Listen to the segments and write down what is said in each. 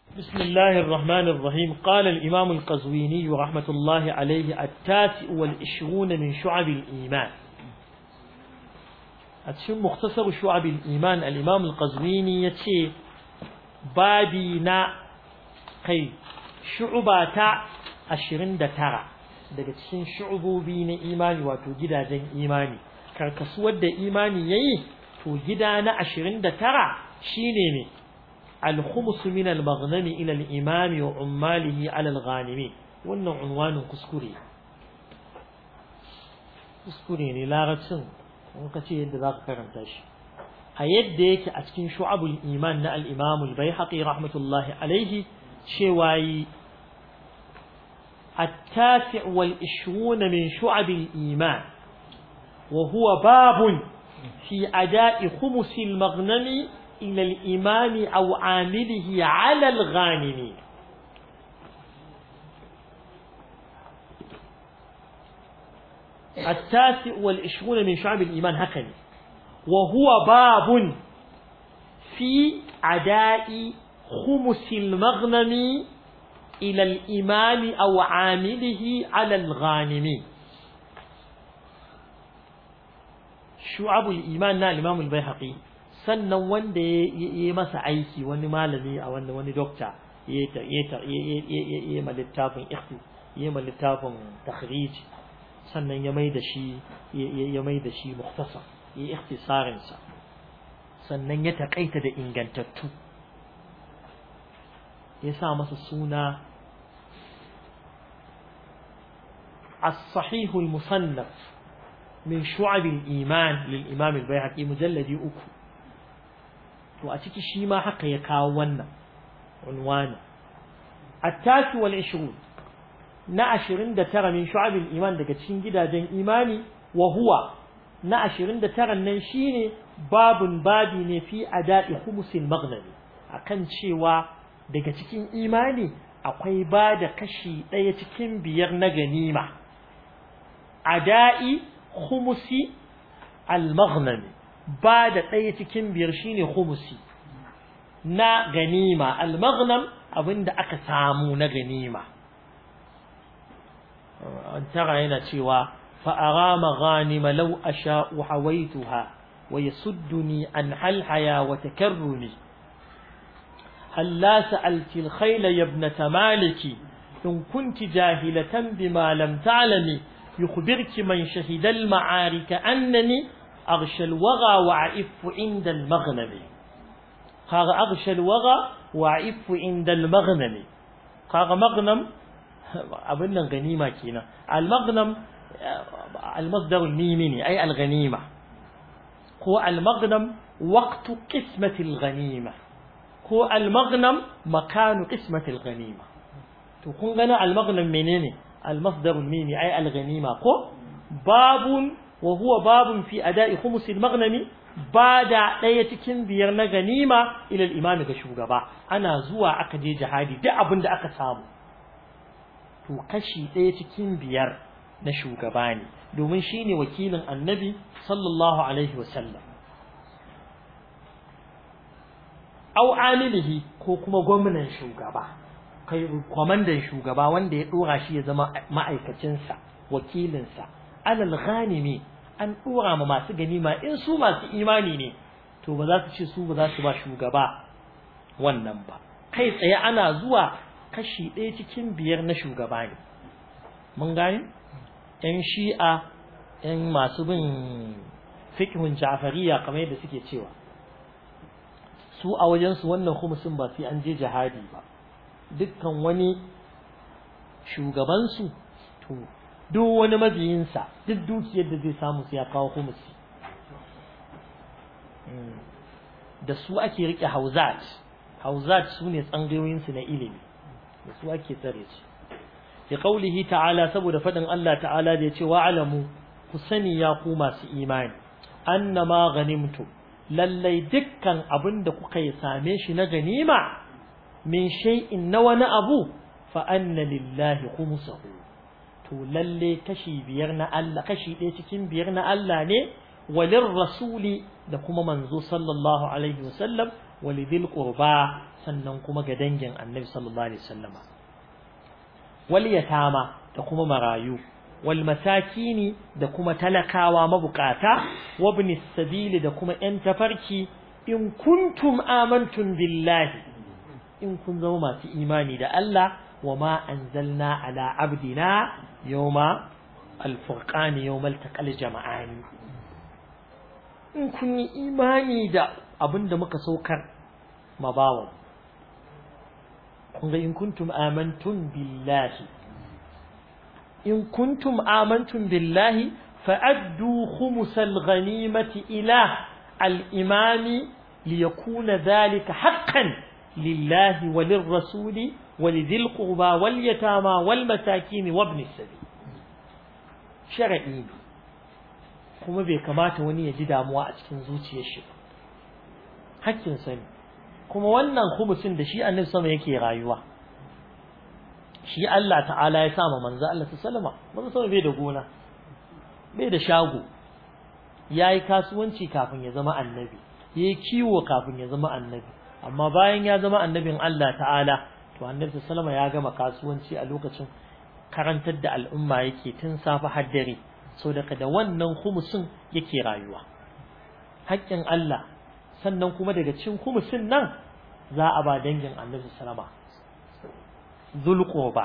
بسم الله الرحمن الرحيم قال الإمام القزويني رحمة الله عليه التاسع والعشرون من شعب الإيمان أتشم مختصر شعب الإيمان الإمام القزويني يتشي بابينا كي شعباتا أشرين دتارا daga cikin shu'ubobi na imani wato gidajen imani karkasuwar da imani yayi to gida na 29 shine ne الخمس من المغنم إلى الإمام وعماله على الغانمين wannan unwanin kuskure kuskure ne larabcin in ka ce yadda za ka karanta shi a yadda yake a cikin shu'abul iman na al-imam al-baihaqi rahmatullahi alaihi cewa yi التاسع والعشرون من شعب الإيمان وهو باب في أداء خمس المغنم إلى الإمام أو عامله على الغانمين التاسع والعشرون من شعب الإيمان هكذا وهو باب في أداء خمس المغنم إلى الإمام أو عامله على الغانمين شعب الإيمان نا الإمام البيهقي sannan wanda ya yi masa aiki wani malami a wanda wani dokta ya yi ma littafin ya ma littafin takhrij sannan ya mai da shi ya mai da shi mukhtasar ya yi ikhtisarin sa sannan ya takaita da ingantattu ya sa masa suna الصحيح المصنف من شعب الإيمان للإمام البيهقي مجلد أكو to a ciki shi ma haka ya kawo wannan unwani at-tasi wal 20 na 29 min shu'abil iman daga cikin gidajen imani wa huwa na 29 nan shine babun babi ne fi ada'i khumsil maghnami akan cewa daga cikin imani akwai ba da kashi ɗaya cikin biyar na ganima ada'i khumusi al-maghnami ba da ɗaya cikin biyar shine khumusi na ganima al-maghnam abinda aka samu na ganima an tara yana cewa fa arama ghanima law asha'u hawaituha wa yasudduni an halhaya wa takarrumi هلا سألت الخيل يا ابنة مالك إن كنت جاهلة بما لم تعلمي يخبرك من شهد المعارك أنني أغشى الوغى وأعف عند المغنم قال أغشى الوغى وأعف عند المغنم قال مغنم أبنا غنيمة كينا المغنم المصدر الميمني أي الغنيمة هو المغنم وقت قسمة الغنيمة هو المغنم مكان قسمة الغنيمة تكون غنا المغنم منين المصدر الميمي أي الغنيمة هو باب وهو باب في أداء خمس المغنم بعد ɗaya cikin biyar na ganima ila imami ga shugaba ana zuwa aka je jihadi duk abin da aka samu to kashi ɗaya cikin biyar na shugaba ne domin shine wakilin annabi sallallahu alaihi wasallam au amilihi ko kuma gwamnan shugaba kai kwamandan shugaba wanda ya dora shi ya zama ma'aikacinsa wakilinsa alal ghanimi an dora ma masu ganima in su masu imani ne to ba za su ce su ba za su ba shugaba wannan ba kai tsaye ana zuwa kashi ɗaya cikin biyar na shugaba ne mun gane yan shi'a yan masu bin fiqhun ja'fariya kamar yadda suke cewa su a wajensu wannan khumusin ba sai an je jihadi ba dukkan wani shugabansu to duk wani mabiyinsa duk dukiyar da zai samu sai ya kawo khumusi da su ake rike hauzat hauzat su ne tsangayoyinsu na ilimi da su ake tsare su fi qaulihi ta'ala saboda fadin Allah ta'ala da ya ce wa'alamu ku sani ya ku masu imani annama ghanimtum lallai dukkan abin da kuka yi same shi na ganima min shay'in na wani abu fa anna lillahi khumsahu to lalle kashi biyar na Allah kashi ɗaya cikin biyar na Allah ne walir rasuli da kuma manzo sallallahu alaihi wasallam walidil qurba sannan kuma ga dangin annabi sallallahu alaihi wasallama wal yatama da kuma marayu wal masakini da kuma talakawa mabukata wabni sabili da kuma yan tafarki in kuntum amantum billahi in kun zama masu imani da Allah wa ma anzalna ala abdina yawma al-furqan yawmal taqal jama'ani in kun yi imani da abinda muka saukar mabawan kun ga in kuntum amantum billahi in kuntum amantum billahi fa'addu khumusal ghanimati ila al-imami liyakuna dhalika haqqan lillahi walirrasuli ولذي القربى واليتامى والمساكين وابن السبيل شرعي kuma bai kamata wani ya ji damuwa a cikin zuciyar shi hakkin sani kuma wannan khumusin da shi annabi sama yake rayuwa shi Allah ta'ala ya sama manzo Allah sallama manzo sama bai da gona bai da shago yayi kasuwanci kafin ya zama annabi yayi kiwo kafin ya zama annabi amma bayan ya zama annabin Allah ta'ala to annabi sallama ya gama kasuwanci a lokacin karantar da al'umma yake tun safa har dare so daga da wannan khumusin yake rayuwa haƙƙin Allah sannan kuma daga cikin khumusin nan za a ba dangin annabi sallama zulqoba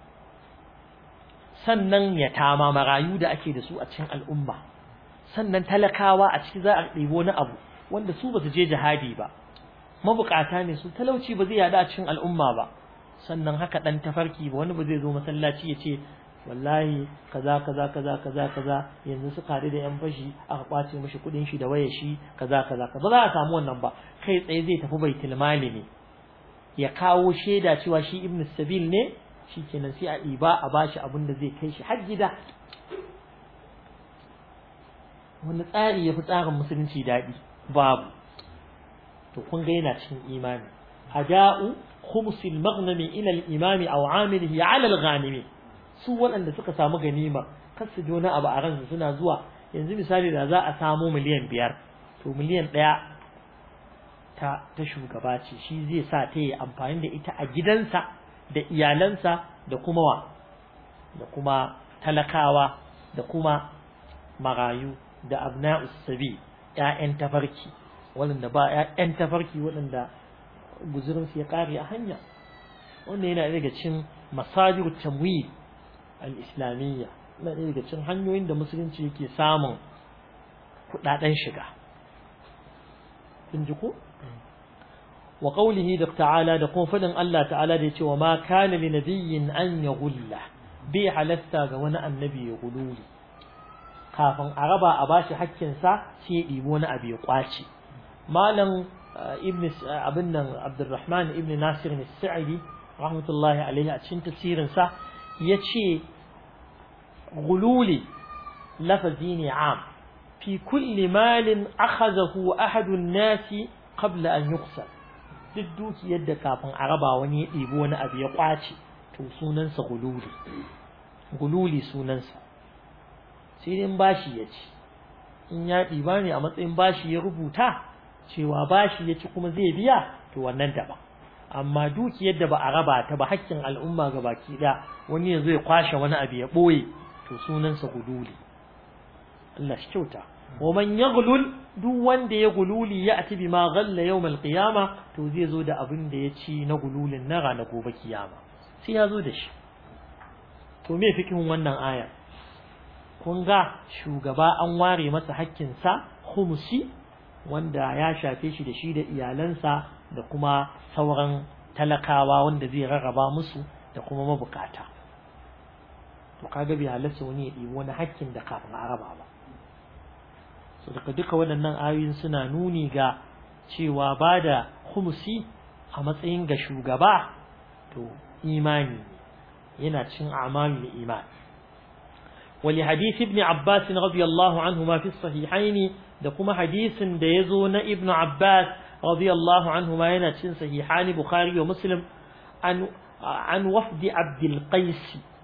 sannan yatama marayu da ake da su a cikin al'umma sannan talakawa a ciki za a ɗebo wani abu wanda su ba su je jihadi ba mabukata ne su talauci ba zai yada a cikin al'umma ba sannan haka dan tafarki ba wani ba zai zo masallaci ya ce wallahi kaza kaza kaza kaza kaza yanzu suka haɗu da yan fashi aka kwace mishi kuɗin shi da wayar shi kaza kaza kaza ba za a samu wannan ba kai tsaye zai tafi baitul mali ne ya kawo shaida cewa shi ibnu sabil ne shikenan sai a ɗiba a bashi abin da zai kai shi har gida wani tsari ya fi tsarin musulunci daɗi babu to kun ga yana cikin imani ada'u khumsil maghnami ila al-imami aw amilihi ala al-ghanimi su waɗanda suka samu ganima kar su jona abu a ransu suna zuwa yanzu misali da za a samu miliyan biyar to miliyan ɗaya ta ta shugaba ce shi zai sa ta yi amfani da ita a gidansa da iyalansa da kuma wa da kuma talakawa da kuma marayu da abna'us sabi ƴaƴan tafarki waɗanda ba ƴaƴan tafarki waɗanda guzurinsu ya ƙare a hanya wannan yana daga cikin masajir tamwil al-islamiyya yana daga cikin hanyoyin da musulunci yake samun kuɗaɗen shiga kun ji ko wa qawlihi da ta'ala da kuma fadin Allah ta'ala da yace wa ma kana li nabiyyin an yaghulla bi halasta ga wani annabi ya gululi kafin a raba a bashi hakkinsa sai ya ɗibo wani abu ya kwace malam ibn abin nan abdurrahman ibn nasir al-sa'idi rahmatullahi alaihi a cikin tafsirin sa yace gululi lafazi ne am fi kulli malin akhadahu ahadu an-nasi qabla an yuqsal duk dukiyar da kafin a raba wani ya ɗibo wani abu ya kwace to sunansa gululi gululi sunansa sai dai bashi ya ci in ya ɗiba ne a matsayin bashi ya rubuta cewa bashi ya ci kuma zai biya to wannan daban amma dukiyar da ba a raba ta ba hakkin al'umma ga baki da wani yanzu ya kwashe wani abu ya ɓoye to sunansa gululi Allah shi kyauta wa man yaghlul duk wanda ya gululi ya ati bima ghalla yawmal qiyama to zai zo da abin da ya ci na gululin na ranar gobe kiyama sai ya zo da shi to me fikin wannan aya kun ga shugaba an ware masa hakkinsa khumsi wanda ya shafe shi da shi da iyalansa da kuma sauran talakawa wanda zai rarraba musu da kuma mabukata to kaga bai halarta wani ya ɗibi wani hakkin da kafin a raba ba so daga duka waɗannan ayoyin suna nuni ga cewa ba da khumsi a matsayin ga shugaba to imani yana cin amalul iman ولحديث ابن عباس رضي الله عنهما في الصحيحين da kuma hadisin da ya zo na Ibn Abbas radiyallahu anhu ma yana cin sahihani Bukhari wa Muslim an an wafdi Abdul Qais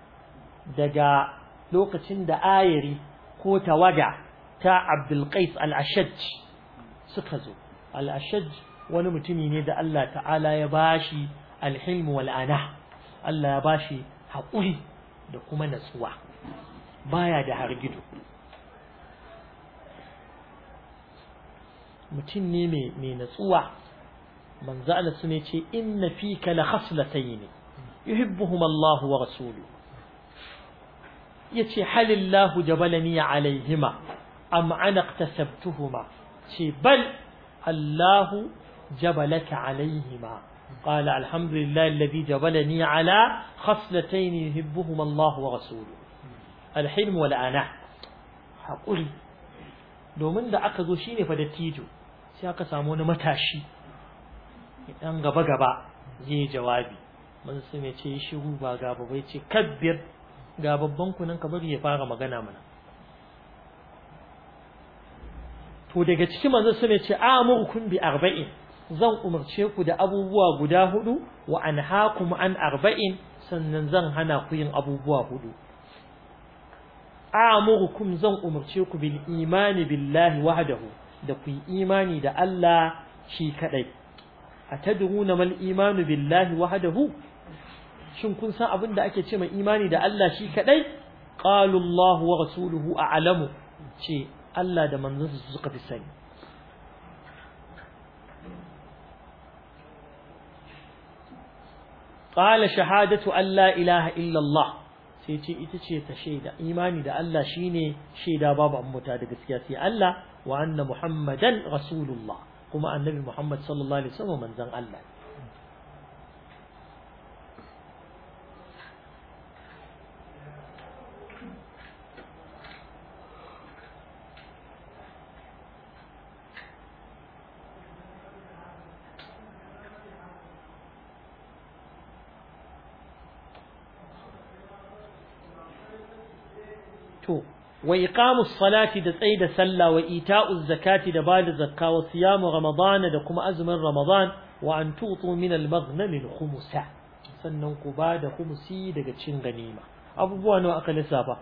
daga lokacin da ayari ko tawaga ta Abdul Qais al-Ashaj suka zo al-Ashaj wani mutumi ne da Allah ta'ala ya bashi alhilm wal ana Allah ya bashi haƙuri da kuma natsuwa baya da hargido mutum ne mai natsuwa manzo Allah sune ce inna fika la khaslatayn yuhibbuhuma Allah wa rasuluhu yace halillahu jabalani alaihima am ana iktasabtuhuma ce bal Allah jabalaka alaihima قال الحمد لله الذي جبلني على خصلتين يحبهما الله ورسوله الحلم والأناء حقولي domin da aka zo shine fa dattijo sai aka samu wani matashi dan gaba gaba zai jawabi mun sun ce shiru ba gaba bai ce kabbir ga babban kunan ka bari ya fara magana mana to daga ciki manzo sun ce amurukum bi arba'in zan umarce ku da abubuwa guda hudu wa anhaakum an arba'in sannan zan hana ku yin abubuwa hudu amurukum zan umarce ku bil imani billahi wahdahu da ku yi imani da Allah shi kadai atadruna mal imanu billahi wahdahu shin kun san abin da ake ce mai imani da Allah shi kadai qalu Allah wa rasuluhu a'lamu ce Allah da manzonsa suka fi sani qala shahadatu an la ilaha illa Allah sai ce ita ce ta shaida imani da Allah shine shaida babu ammata da gaskiya sai Allah wa anna muhammadan rasulullah kuma annabi muhammad sallallahu alaihi wasallam manzon Allah to wa iqamus salati da tsaida sallah wa ita'uz zakati da bada zakka wa siyamu ramadana da kuma azumin ramadan wa an tutu min al-maghnam al-khumsa sannan ku bada khumsi daga cin ganima abubuwa nawa aka lissafa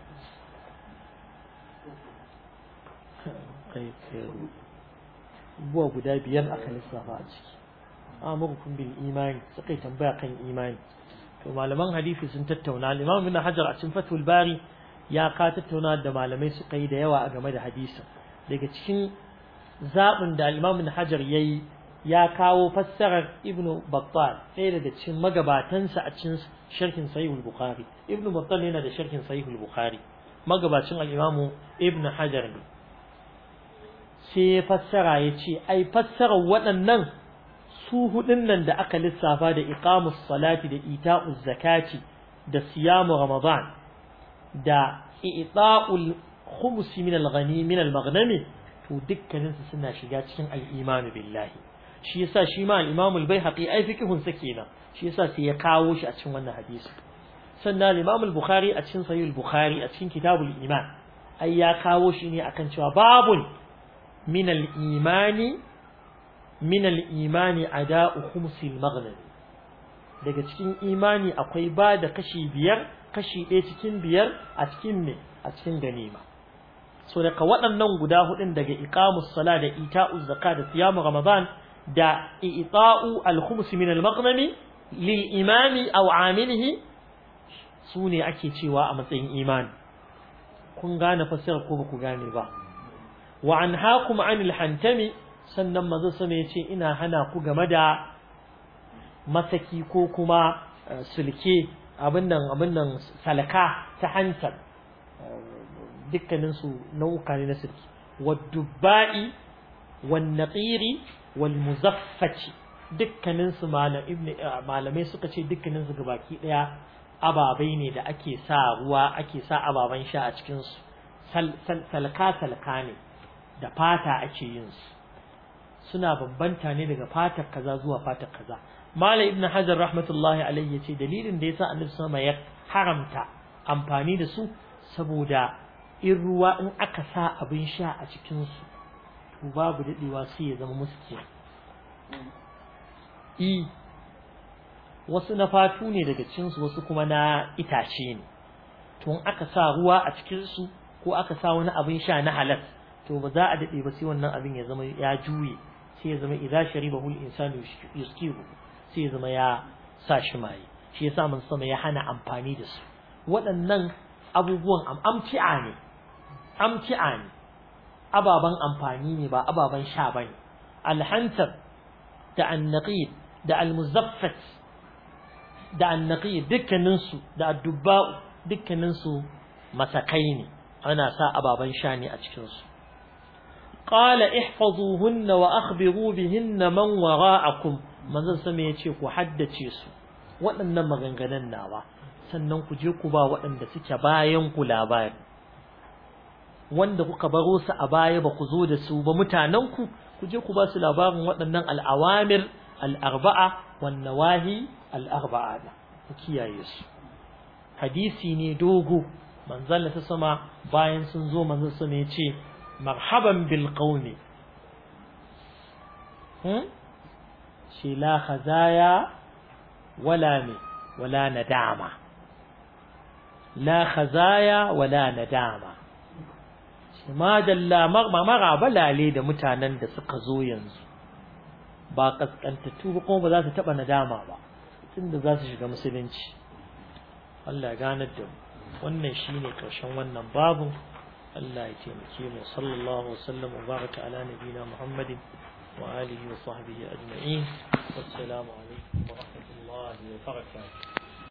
abubuwa guda biyar aka lissafa a ciki amurkum bil imani suka tambaya kan imani to malaman hadisi sun tattauna al-imam ibn hajar a cikin fathul bari ya ka tattauna da malamai suka yi da yawa a game da hadisin daga cikin zaɓin da al-imam ibn hajar yayi ya kawo fassarar ibn battal ɗaya daga cikin magabatansa a cikin sharhin sahih al-bukhari ibn battal yana da sharhin sahih al-bukhari magabacin al-imam ibn hajar ne sai ya fassara ya ce ai fassarar waɗannan su hudun nan da aka lissafa da iqamus salati da ita'uz zakati da siyamu ramadan da i'ta'ul khums min al-ghani min al-maghnami to dukkanin su suna shiga cikin al-iman billahi shi yasa shi ma al-imam al-baihaqi ai fikihun sa kenan shi yasa sai ya kawo shi a cikin wannan hadisi sannan al-imam al-bukhari a cikin sahih al-bukhari a cikin kitabul iman ai ya kawo shi ne akan cewa babun min al-imani min al-imani ada'u khumsil maghnam daga cikin imani akwai ba da kashi biyar kashi ɗaya cikin biyar a cikin me a cikin ganima so daga waɗannan guda hudun daga iqamus sala da ita'uz zakat da siyamu ramadan da i'ta'u al-khums min al-maghnami lil imami aw amilihi sune ake cewa a matsayin imani kun gane fasara ko ba ku gane ba wa anhaakum anil hantami sannan manzo sama yace ina hana ku game da masaki ko kuma sulke abin nan abin nan salaka ta hantar dukkanin su nau'uka ne na sulki wadubba'i wan naqiri wal muzaffati dukkanin su malamai suka ce dukkanin su gabaki daya ababai ne da ake sa ruwa ake sa ababan sha a cikin su salka salka ne da fata ake yin su suna bambanta ne daga fatar kaza zuwa fatar kaza Mala Ibn Hajar rahmatullahi alayhi yace dalilin da yasa Annabi sama ya haramta amfani da su saboda in ruwa in aka sa abin sha a cikin su to babu dadewa sai ya zama muski i wasu na fatu ne daga cikin su wasu kuma na itace ne to in aka sa ruwa a cikin su ko aka sa wani abin sha na halal to ba za a dade ba sai wannan abin ya zama ya juye sai ya zama idza sharibahu al-insanu yuskiru sai ya zama ya sa shi mai shi yasa mun sama ya hana amfani da su waɗannan abubuwan amti'a ne amti'a ne ababan amfani ne ba ababan sha bane alhantar da annaqid da almuzaffat da annaqid dukkanin su da addubba'u dukkanin su masakai ne ana sa ababan sha ne a cikin su qala ihfazuhunna wa akhbiru bihinna man wara'akum manzon sama yace ku haddace su waɗannan maganganun nawa sannan ku je ku ba waɗanda suke bayan ku labari wanda kuka baro su a baya ba ku zo da su ba mutanen ku ku je ku ba su labarin waɗannan al'awamir al'arba'a wan nawahi al'arba'a ku kiyaye su hadisi ne dogo manzon ta sama bayan sun zo manzon sama ya ce marhaban bil qaumi hmm shi la khazaya wala me wala nadama la khazaya wala nadama shi ma dalla mara balale da mutanen da suka zo yanzu ba kaskantattu ba kuma ba za su taba nadama ba tunda za su shiga musulunci Allah ya ganar da mu wannan shine karshen wannan babu Allah ya taimake mu sallallahu wasallam wa baraka ala nabina Muhammadin wa alihi wa sahbihi ajma'in wassalamu alaikum wa rahmatullahi wa barakatuh